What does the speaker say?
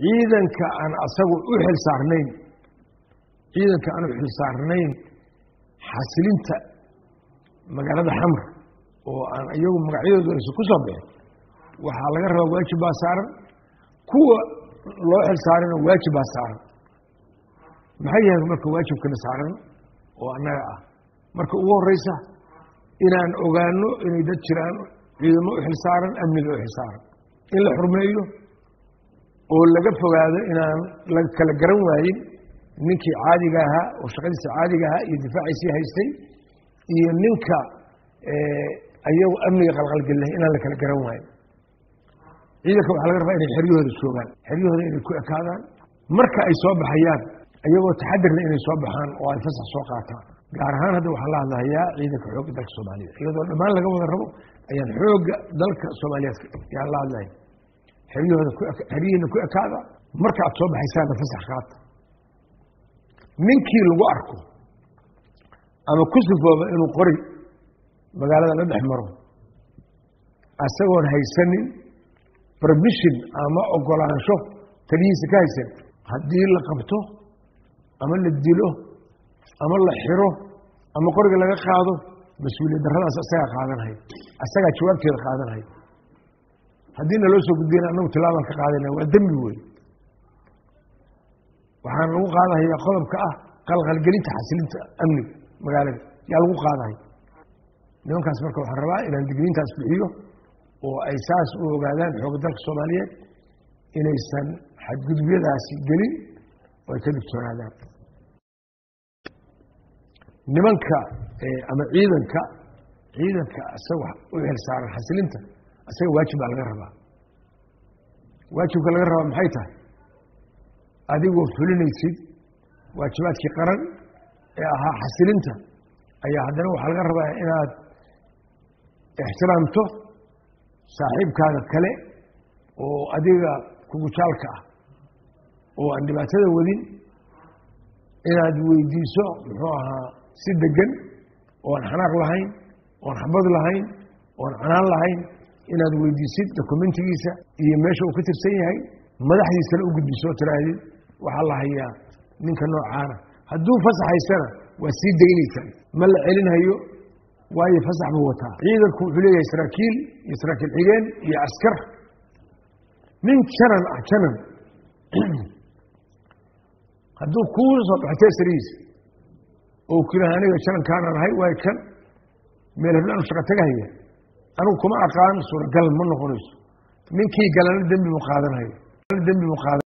ciidanka aan asagu u xil saarnayn ciidanka aan u xil saarnayn xasilinta magaalada xamr oo aan iyagu magacyadooda aysan ku soo bixin waxaa laga rabaa waajib baa saaran kuwa loo xil saarana waajib baa saaran maxay yahay marka waajibkana saaran oo annaga ah marka ugu horeysa inaan ogaano inay dad jiraan ciidamo u xil saaran amniga u xil saaran in la xurmeeyo oo laga fogaado inaan la kala garan waayin ninkii caadiga ahaa oo shaqadiisa caadiga ahaa iyo difaaciisii haystay iyo ninka ayagu amniga qalqalgelinahay inaan la kala garan waayin ciidanka waxaa laga rabaa inay xeryahooda joogaan xeryahooda inay ku ekaadaan marka ay soo baxayaan iyagoo taxadirna inay soo baxaan oo ay fasax soo qaataan gaar ahaan hadda waxaa la hadlahayaa ciidanka xoogga dalka soomaaliyeed iyadoo dhammaan laga wada rabo ayaan xoogga dalka soomaaliyeed yaan la hadlaya xeryahooda xeryihiina ku ekaada marka aad soo baxaysaanna fasax qaata ninkii lagu arko ama ku sifooba inuu qori magaalada la dhex maro isagoon haysanin permission ama ogolaansho taliyihiisa ka haysan haddii la qabto ama la dilo ama la xiro ama qoriga laga qaado mas-uuliyad darradaas asagaa qaadanhay asagaa jawaabteeda qaadanhay haddii na loo soo gudbiyana annagu tilaabaan ka qaadana waa dembi wey waxaan lagu qaadahaya qodobka ah qalqalgelinta xasilinta amniga magaalada yaa lagu qaadahay nimankaas marka waxaan rabaa inaan digniintaas bixiyo oo ay saas u ogaadaan xooga dalka soomaaliyeed inaysan xadgudubyadaasi gelin oo ay ka digtoonaadaan nimanka ama ciidanka ciidanka isaga u xil saaran xasilinta isaga waajib baa laga rabaa waajibka laga rabaa maxay tahay adigoo fulinaysid waajibaadkii qaran ee ahaa xasilinta ayaa haddana waxaa laga rabaa inaad ixtiraamto saaxiibkaaga kale oo adiga kugujaalka ah oo aan dhibaatada wadin inaad weydiiso muxuu ahaa si degan oo aan xanaaq lahayn oon xabad lahayn oon canaan lahayn inaad weydiisid dokumentigiisa iyo meesha uu ka tirsan yahay madaxdiisana u gudbiso oo tiraahdid waxaa la hayaa ninka noocaana hadduu fasax haystana waa sii daynaysaa ma la celinhayo waayo fasax buu wataa ciidanku wuxuu leeyahay saraakiil iyo saraakiil xigeen iyo askar nin janan ah janan hadduu kuu soo baxo teesarihiisa oo kiraha aniga janankaanaan ahay waay kan meel heblaanu shaqa tagahaya anigu kuma aqaan suuragal ma noqonayso ninkii galana dembi mu qaadanhayo dembi mu qaadan